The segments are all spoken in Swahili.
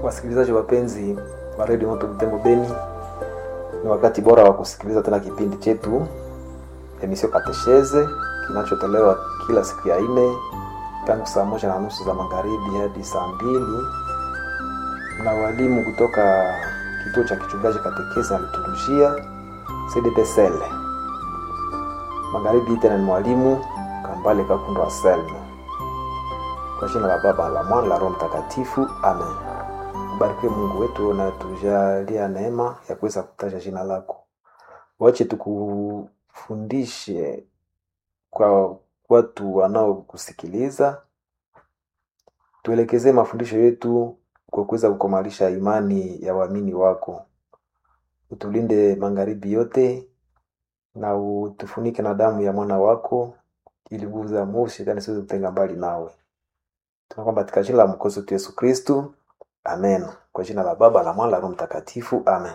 Wasikilizaji wapenzi wa redio Moto Butembo Beni, ni wakati bora wa kusikiliza tena kipindi chetu emisio Katesheze kinachotolewa kila siku ya nne tangu saa moja na nusu za magharibi hadi saa mbili na walimu kutoka kituo cha kichungaji katekesi na liturujia CDPSL. Magharibi tena ni mwalimu Kambale Kakundo Anselmo. Kwa jina la Baba la Mwana la Roho Mtakatifu, amen. Ubarikiwe Mungu wetu unatujalia neema ya kuweza kutaja jina lako. Wache tukufundishe kwa watu wanaokusikiliza, tuelekezee mafundisho yetu kwa kuweza kukomalisha imani ya waamini wako. Utulinde magharibi yote na utufunike na damu ya mwana wako, ili nguvu za mwovu shetani siweze kutenga mbali nawe. Tunaomba katika jina la mwokozi wetu Yesu Kristu, amen. Kwa jina la Baba la Mwana la Roho Mtakatifu, amen.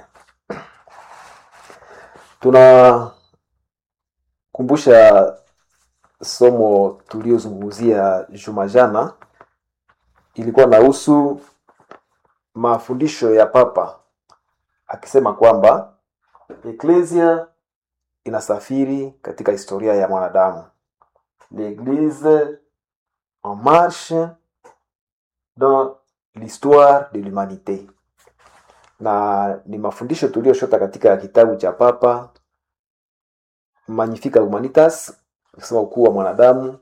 Tunakumbusha somo tuliozungumzia juma jana, ilikuwa nahusu mafundisho ya Papa akisema kwamba eklesia inasafiri katika historia ya mwanadamu, l'église en marche dans l'histoire de l'humanité, na ni mafundisho tuliyoshota katika kitabu cha Papa Magnificat Humanitas, kusema ukuu wa mwanadamu,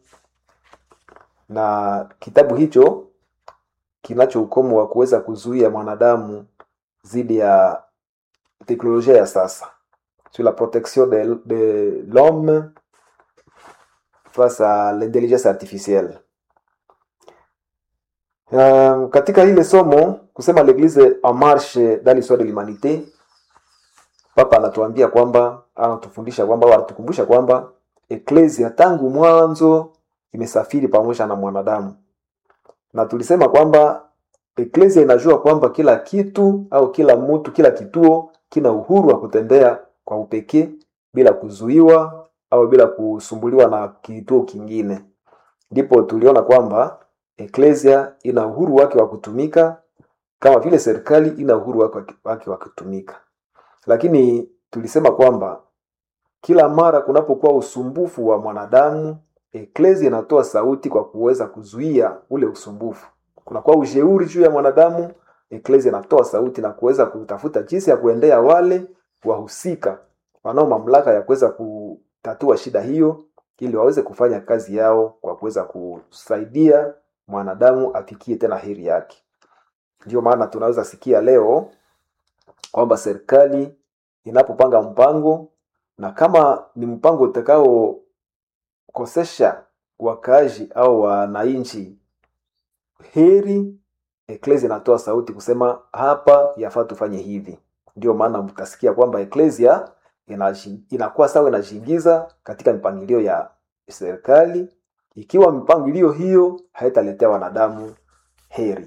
na kitabu hicho kinacho ukomo wa kuweza kuzuia mwanadamu dhidi ya teknolojia ya sasa sur la protection de, de l'homme face à l'intelligence artificielle. Um, katika ile somo kusema l'église en marche dans l'histoire de l'humanité, Papa anatuambia kwamba anatufundisha kwamba au anatukumbusha kwamba eklesia tangu mwanzo imesafiri pamoja na mwanadamu, na tulisema kwamba eklesia inajua kwamba kila kitu au kila mtu, kila kituo kina uhuru wa kutembea kwa upekee bila kuzuiwa au bila kusumbuliwa na kituo kingine. Ndipo tuliona kwamba eklesia ina uhuru wake wa kutumika kama vile serikali ina uhuru wake wake wa kutumika, lakini tulisema kwamba kila mara kunapokuwa usumbufu wa mwanadamu, eklesia inatoa sauti kwa kuweza kuzuia ule usumbufu. Kunakuwa ujeuri juu ya mwanadamu, eklesia inatoa sauti na kuweza kutafuta jinsi ya kuendea wale wahusika wanao mamlaka ya kuweza kutatua shida hiyo, ili waweze kufanya kazi yao kwa kuweza kusaidia mwanadamu afikie tena heri yake. Ndio maana tunaweza sikia leo kwamba serikali inapopanga mpango, na kama ni mpango utakaokosesha wakaaji au wananchi heri, eklesia inatoa sauti kusema hapa yafaa tufanye hivi. Ndio maana mtasikia kwamba eklesia inakuwa sawa inajiingiza katika mipangilio ya serikali, ikiwa mipangilio hiyo haitaletea wanadamu heri.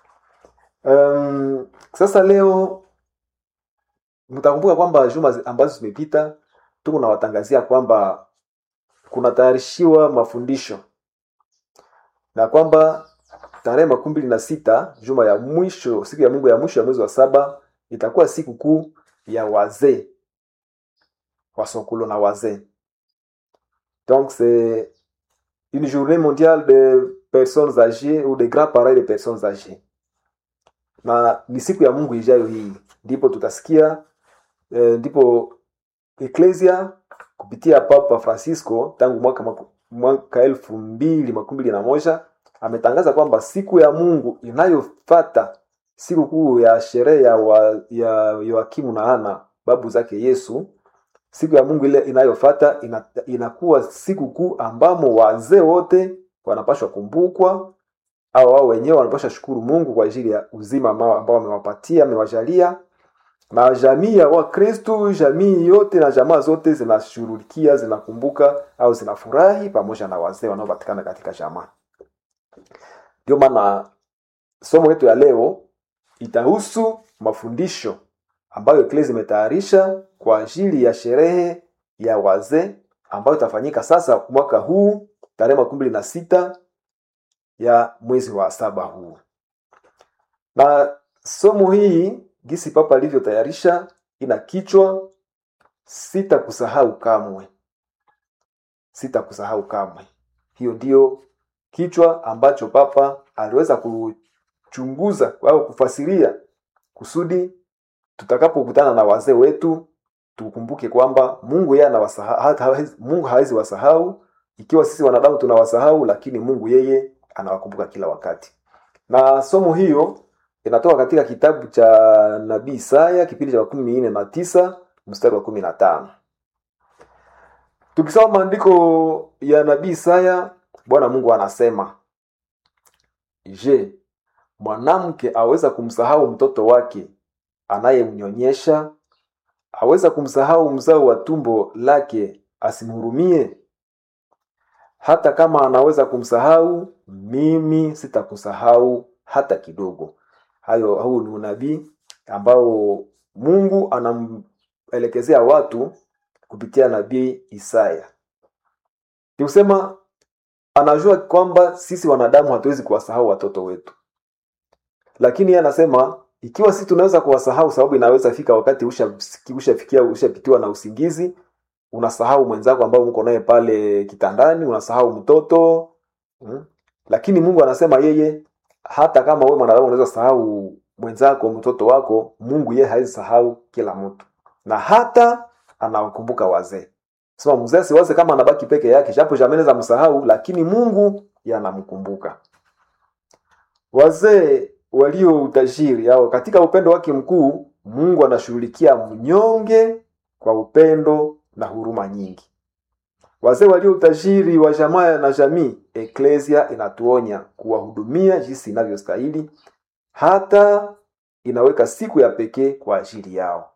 Um, sasa leo mtakumbuka kwamba juma ambazo zimepita tuko nawatangazia kwamba kunatayarishiwa mafundisho na kwamba tarehe makumi mbili na sita juma ya mwisho, siku ya Mungu ya mwisho ya mwezi wa saba itakuwa siku kuu ya wazee wasokolo na wazee. Donc c'est une journée mondiale de personnes âgées ou de grands parents de personnes âgées, na ni siku ya Mungu ijayo hii, ndipo tutasikia eh, ndipo eklesia kupitia Papa Francisco tangu mwaka mwaka elfu mbili makumi mbili na moja ametangaza kwamba siku ya Mungu inayofata siku kuu ya sherehe ya, wa, ya Yoakimu na Ana babu zake Yesu, siku ya Mungu ile inayofata ina, inakuwa siku kuu ambamo wazee wote wanapashwa kumbukwa, au wao wenyewe wanapashwa shukuru Mungu kwa ajili ya uzima ambao amewapatia amewajalia, na jamii ya Wakristo, jamii yote na jamaa zote zinashughulikia zinakumbuka au zinafurahi pamoja na wazee wanaopatikana katika jamaa. Ndio maana somo letu ya leo itahusu mafundisho ambayo eklesia imetayarisha kwa ajili ya sherehe ya wazee ambayo itafanyika sasa mwaka huu tarehe makumi mbili na sita ya mwezi wa saba huu. Na somo hii gisi papa alivyotayarisha ina kichwa sitakusahau kamwe sitakusahau kamwe hiyo ndiyo kichwa ambacho papa aliweza kuchunguza au kufasiria kusudi tutakapokutana na wazee wetu tukumbuke kwamba mungu yeye anawasahau hawezi- mungu hawezi wasahau ikiwa sisi wanadamu tunawasahau lakini mungu yeye anawakumbuka kila wakati na somo hiyo inatoka katika kitabu cha nabii isaya kipindi cha makumi nne na tisa mstari wa kumi na tano tukisoma maandiko ya nabii isaya bwana mungu anasema je mwanamke aweza kumsahau mtoto wake anayemnyonyesha aweza kumsahau mzao wa tumbo lake asimhurumie hata kama anaweza kumsahau mimi sitakusahau hata kidogo hayo huu ni unabii ambao mungu anamelekezea watu kupitia nabii isaya ni kusema anajua kwamba sisi wanadamu hatuwezi kuwasahau watoto wetu lakini yeye anasema ikiwa sisi tunaweza kuwasahau sababu inaweza fika wakati ushafikia usha ushapitiwa na usingizi unasahau mwenzako ambao mko naye pale kitandani unasahau mtoto mm? lakini mungu anasema yeye hata kama wewe mwanadamu unaweza sahau mwenzako mtoto wako mungu yeye hawezi sahau kila mtu na hata anawakumbuka wazee sema mzee siwaze kama anabaki peke yake japo jameneza msahau lakini mungu yanamkumbuka wazee walio utajiri au katika upendo wake mkuu mungu anashughulikia mnyonge kwa upendo na huruma nyingi wazee walio utajiri wa jamaa na jamii eklesia inatuonya kuwahudumia jinsi inavyostahili hata inaweka siku ya pekee kwa ajili yao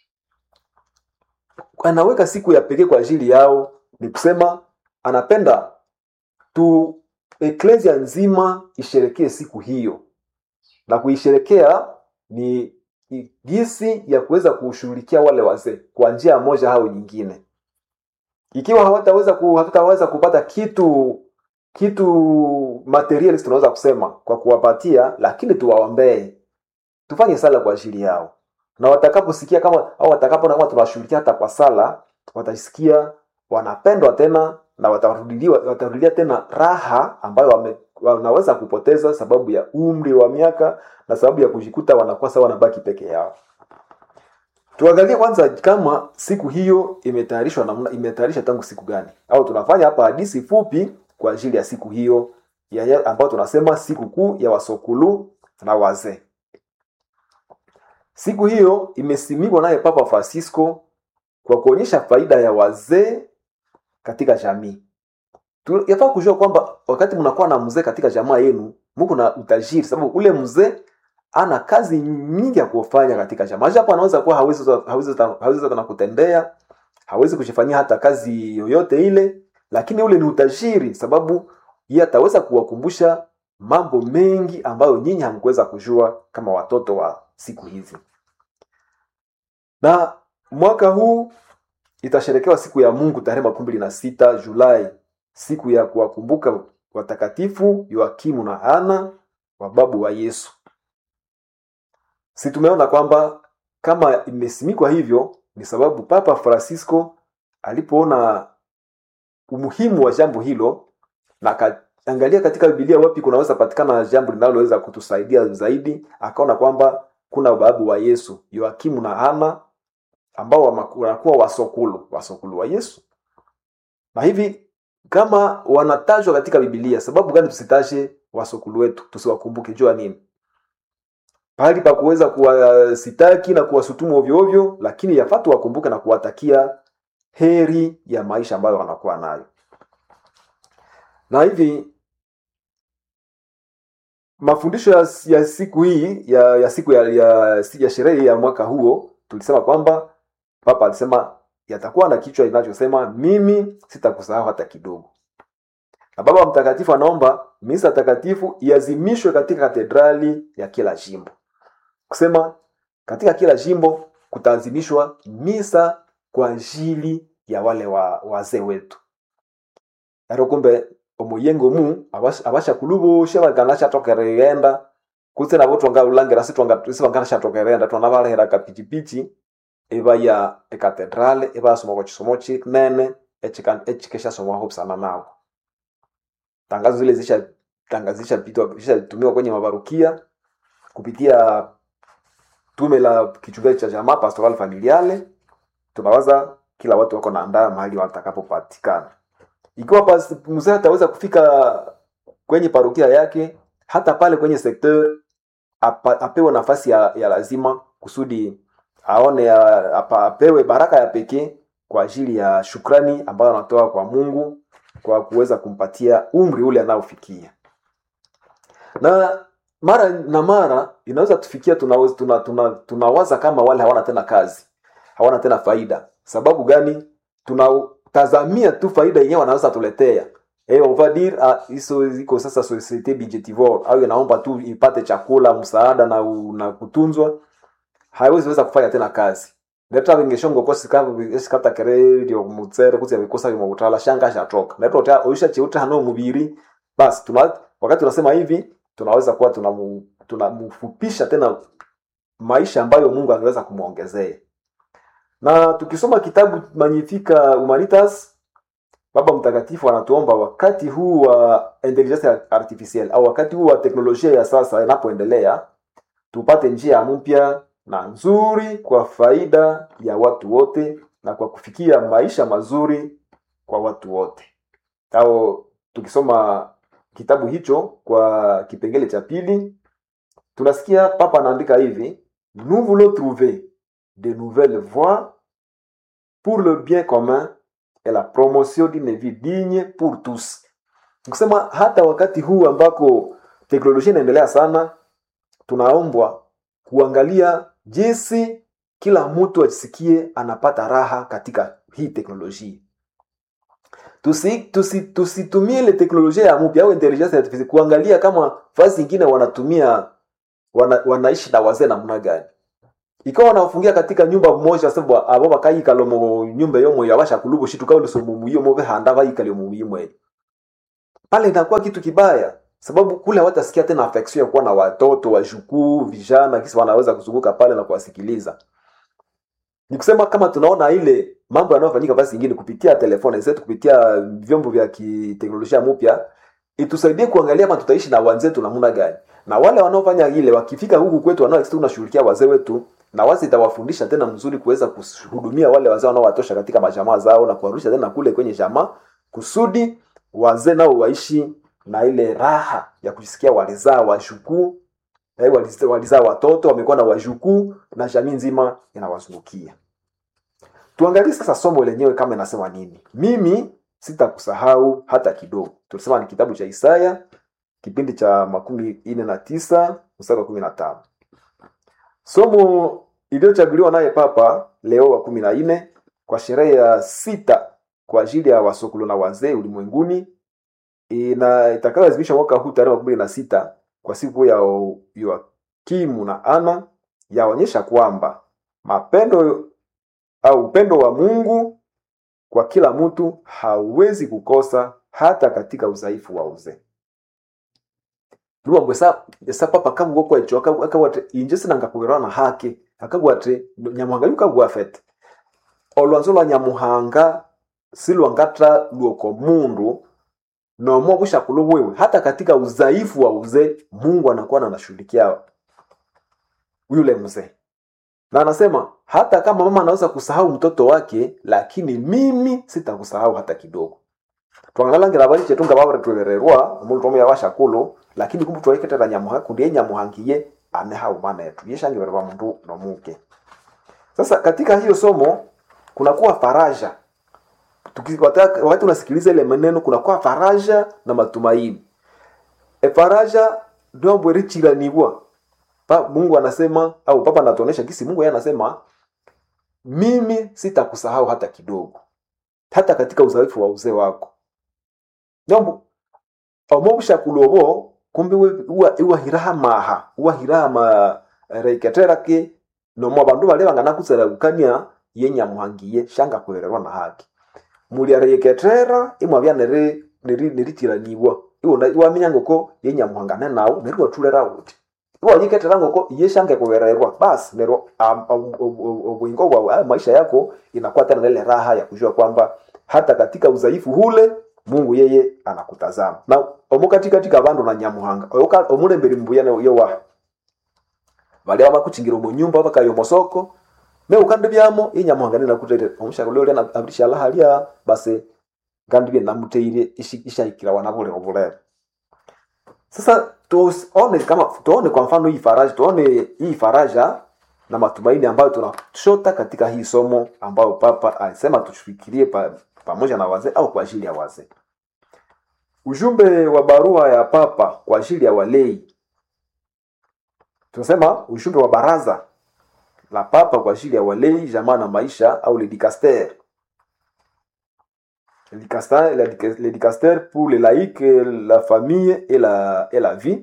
anaweka siku ya pekee kwa ajili yao ni kusema anapenda tu eklesia nzima isherekee siku hiyo na kuisherekea ni ni jinsi ya kuweza kushughulikia wale wazee kwa njia moja au nyingine ikiwa hawataweza ku, hatutaweza kupata kitu kitu materialist tunaweza kusema kwa kuwapatia lakini tuwaombee tufanye sala kwa ajili yao na watakaposikia kama au watakapo kama tunawashughulikia hata kwa sala watasikia wanapendwa tena na watarudiliwa watarudilia tena raha ambayo wame, wanaweza kupoteza sababu ya umri wa miaka na sababu ya kujikuta wanakuwa sawa wanabaki peke yao tuangalie kwanza kama siku hiyo imetayarishwa namna imetayarishwa tangu siku gani au tunafanya hapa hadisi fupi kwa ajili ya siku hiyo ya, ya, ambayo tunasema siku kuu ya wasokulu na wazee siku hiyo imesimikwa naye papa francisco kwa kuonyesha faida ya wazee katika jamii Tu- yafaa kujua kwamba wakati mnakuwa na mzee katika jamaa yenu muko na utajiri sababu ule mzee ana kazi nyingi ya kufanya katika jamaa japo anaweza kuwa hawezi hawezi hawezi hata na kutembea hawezi kujifanyia hata kazi yoyote ile lakini ule ni utajiri sababu yeye ataweza kuwakumbusha mambo mengi ambayo nyinyi hamkuweza kujua kama watoto wa siku hizi na mwaka huu itasherekewa siku ya mungu tarehe makumi mbili na sita julai siku ya kuwakumbuka watakatifu yoakimu na ana wababu wa yesu si tumeona kwamba kama imesimikwa hivyo ni sababu papa francisco alipoona umuhimu wa jambo hilo na akaangalia katika bibilia wapi kunaweza patikana jambo linaloweza kutusaidia zaidi akaona kwamba kuna babu wa yesu yoakimu na ana ambao wama- wanakuwa wasokulu wasokulu wa yesu na hivi kama wanatajwa katika bibilia sababu gani tusitaje wasokulu wetu tusiwakumbuke jua nini pahali pa kuweza kuwasitaki na kuwasutumu ovyo ovyo lakini yafaa tuwakumbuke na kuwatakia heri ya maisha ambayo wanakuwa nayo na hivi mafundisho ya, ya siku hii ya, ya siku ya, ya, ya sherehe ya mwaka huo tulisema kwamba papa alisema yatakuwa na kichwa inachosema mimi sitakusahau hata kidogo na baba mtakatifu anaomba misa takatifu iazimishwe katika katedrali ya kila jimbo kusema katika kila jimbo kutaazimishwa misa kwa ajili ya wale wa, wazee wetu ero kumbe omuyengo mu abasha, abasha kulubusha baganasha tokereyenda kutse nabo twangalulangira sitwangashathokerenda twanabalehera kapichipichi ibaya ekatedrale ibayasoma kwa chisomo chinene echika- echikeshasomwaho busana nabo tangazo zile zisha tangazo zishapitwa zishatumiwa kwenye mabarukia kupitia tume la kichungaji cha jamaa pastoral familiale tunawaza kila watu wako naandaa mahali watakapopatikana ikiwa pas- mzee ataweza kufika kwenye parokia yake hata pale kwenye sekteur apa, apewe nafasi ya, ya lazima kusudi aone ya, apa, apewe baraka ya pekee kwa ajili ya shukrani ambayo anatoa kwa mungu kwa kuweza kumpatia umri ule anaofikia na mara na mara inaweza tufikia tunawaza tuna, tuna, tunawaza kama wale hawana tena kazi hawana tena faida sababu gani tunatazamia tu faida yenyewe wanaweza tuletea Eh, on va dire ah, hizo iko sasa societe budgetivore au inaomba tu ipate chakula msaada na, u- na kutunzwa haiwezi weza kufanya tena kazi ndeta vingeshongo kosi kava esikata kere dio mutsere kuti vikosa vimwe kutala shanga shatoka ndeta uta oisha cheuta hano mubiri basi tuna wakati tunasema hivi tunaweza kuwa tunamu- tunamfupisha tena maisha ambayo Mungu angeweza kumwongezea na tukisoma kitabu Magnifica Humanitas Baba Mtakatifu anatuomba wakati huu wa intelligence artificielle au wakati huu wa teknolojia ya sasa inapoendelea, tupate njia mpya na nzuri kwa faida ya watu wote na kwa kufikia maisha mazuri kwa watu wote. Au tukisoma kitabu hicho kwa kipengele cha pili, tunasikia Papa anaandika hivi: nous voulons trouver de nouvelles voies pour le bien commun et la promotion d'une vie digne pour tous. Nikusema hata wakati huu ambako teknolojia inaendelea sana, tunaombwa kuangalia jinsi kila mtu ajisikie anapata raha katika hii teknolojia. Tusi, tusi, tusitumie ile teknolojia ya mpya au intelligence artificial kuangalia kama fasi ingine wanatumia wana, wanaishi na wazee namna gani ikawa wanafungia katika nyumba moja sababu abo bakayikala mu nyumba yomo yabasha kulubu shitu kauli so mu yomo behanda bayikale mu yimwe pale inakuwa kitu kibaya sababu kule hawatasikia tena affection ya kuwa na watoto wajukuu vijana kisi wanaweza kuzunguka pale na kuwasikiliza ni kusema kama tunaona ile mambo yanayofanyika basi ingine kupitia telefoni zetu kupitia vyombo vya kiteknolojia mpya itusaidie kuangalia kama tutaishi na wenzetu namna gani na wale wanaofanya ile wakifika huku kwetu wanao tunashughulikia wazee wetu na wazi itawafundisha tena mzuri kuweza kuhudumia wale wazee wanaowatosha katika majamaa zao na kuwarudisha tena kule kwenye jamaa kusudi wazee nao waishi na ile raha ya kujisikia walizaa wajukuu eh, waliz- walizaa watoto wamekuwa na wajukuu na jamii nzima inawazungukia tuangalie sasa somo lenyewe kama inasema nini mimi sitakusahau hata kidogo tulisema ni kitabu cha isaya kipindi cha makumi nne na tisa mstari wa kumi na tano somo iliyochaguliwa naye papa leo wa kumi na nne kwa sherehe ya sita kwa ajili ya wasokolo na wazee ulimwenguni ina itakayoadhimishwa mwaka huu tarehe makumi na sita kwa siku ya O- Yoakimu na Ana yaonyesha kwamba mapendo au upendo wa Mungu kwa kila mtu hauwezi kukosa hata katika udhaifu wa uzee luwambwe sa sa papa kabugokwa ekyo akabwate inje sinangakuberwa na hake akabwate nyamuhanga yukabwa fete olwanzo lwa nyamuhanga silwangatra lwoko mundu nomo bushakulo bwewe hata katika udhaifu wa uzee mungu anakuwa anashughulikia yule mzee na anasema hata kama mama anaweza kusahau mtoto wake lakini mimi sitakusahau hata kidogo twangalangira bali chetu nga babare twebererwa omundu tomo yabashakulu lakini kumbu tweketera nyamuha kundi ye nyamuhangiye anehau mana yetu yeshangibererwa mundu nomuke sasa katika hiyo somo kunakuwa faraja Tuki- wata- wakati unasikiliza ile maneno kunakuwa faraja na matumaini e faraja ndombwe richiranibwa pa mungu anasema au papa anatuonesha kisi mungu yeye anasema mimi sitakusahau hata kidogo hata katika udhaifu wa uzee wako nombo omobushakulobo kumbe we- uwa- iwahiraha maha uwahiraha ma reiketerake nomo abandu bale banganakuseragukania yenyamuhangiye shanga kuhererwa na haki mulia reiketera imwabya neri neri neritiraniwa iwona iwaminya ngoko yenyamuhangane nawu neri watulera uti iwanyiketeranga ko yeshange kuwererwa basi nero ubwingo bwa maisha yako inakuwa tena na ile raha ya kujua kwamba hata katika udhaifu hule mungu yeye anakutazama na omukati katika bandu na nyamuhanga oyoka omulemberi mbuya yo wa balia bakuchingira mu nyumba bakayo mosoko me ukandi byamo inyamuhanga ninakutete omushaka lyo lena abrisha lahalia basi kandi bye namuteire ishayikira wana bule obulere sasa tuone kama tuone kwa mfano hii faraja tuone hii faraja na matumaini ambayo tunashota katika hii somo ambayo papa alisema tufikirie pa, pamoja na wazee au kwa ajili ya wazee ujumbe wa barua ya papa kwa ajili ya walei tunasema ujumbe wa baraza la papa kwa ajili ya walei jamaa na maisha au le dicaster le dicaster, le dicaster pour les laïcs la famille et la, et la vie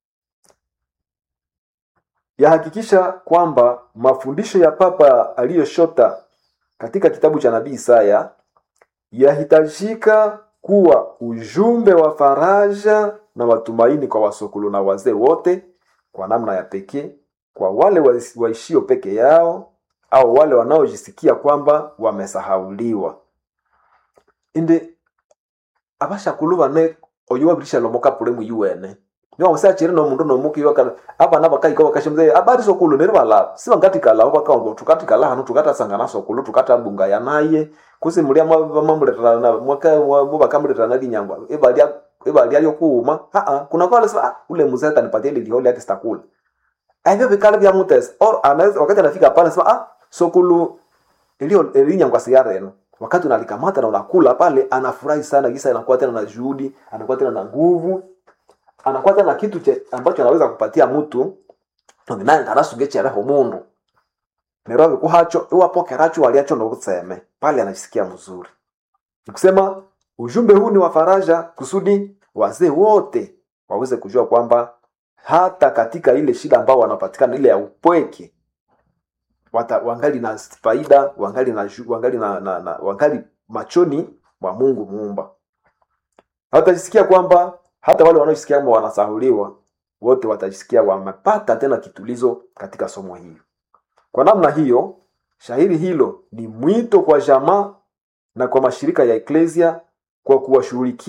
yahakikisha kwamba mafundisho ya papa aliyoshota katika kitabu cha nabii Isaya yahitajika kuwa ujumbe wa faraja na matumaini kwa wasokolo na wazee wote, kwa namna ya pekee kwa wale waishio peke yao au wale wanaojisikia kwamba wamesahauliwa indi abashakulu bane oyo wabirisha lomoka pule mu yuene niwa musachire no mundu no muki yoka abana bakaiko bakashimze abari sokulu nere bala siba ngati kala baka tukati kala hanu tukata sangana sokulu tukata bunga ya naye kusi mulia mamuleta na mwaka mu bakamuleta na linyangwa ebalia ebalia yo kuuma ha ha kuna kwa lesa ah, ule mzee atanipatia ile liole yake sitakula aivyo vikala vya mutes or anaweza wakati anafika pale sema ah sokulu ilio linyangwa siara eno wakati unalikamata na unakula pale anafurahi sana kisa anakuwa tena na juhudi anakuwa tena na nguvu anakuwa tena na kitu che, ambacho anaweza kupatia mtu naye ndarasugechereho mundu nero vikuhacho iwapokeracho waliacho ndo kuseme pale anajisikia mzuri nikusema ujumbe huu ni wa faraja kusudi wazee wote waweze kujua kwamba hata katika ile shida ambao wanapatikana ile ya upweke wata, wangali na faida wangali na, wangali na, na, na wangali machoni mwa mungu muumba watajisikia kwamba hata wale wanaojisikia kwamba wanasahuliwa wote watajisikia wamepata tena kitulizo katika somo hili kwa namna hiyo shahiri hilo ni mwito kwa jamaa na kwa mashirika ya eklesia kwa kuwashughulikia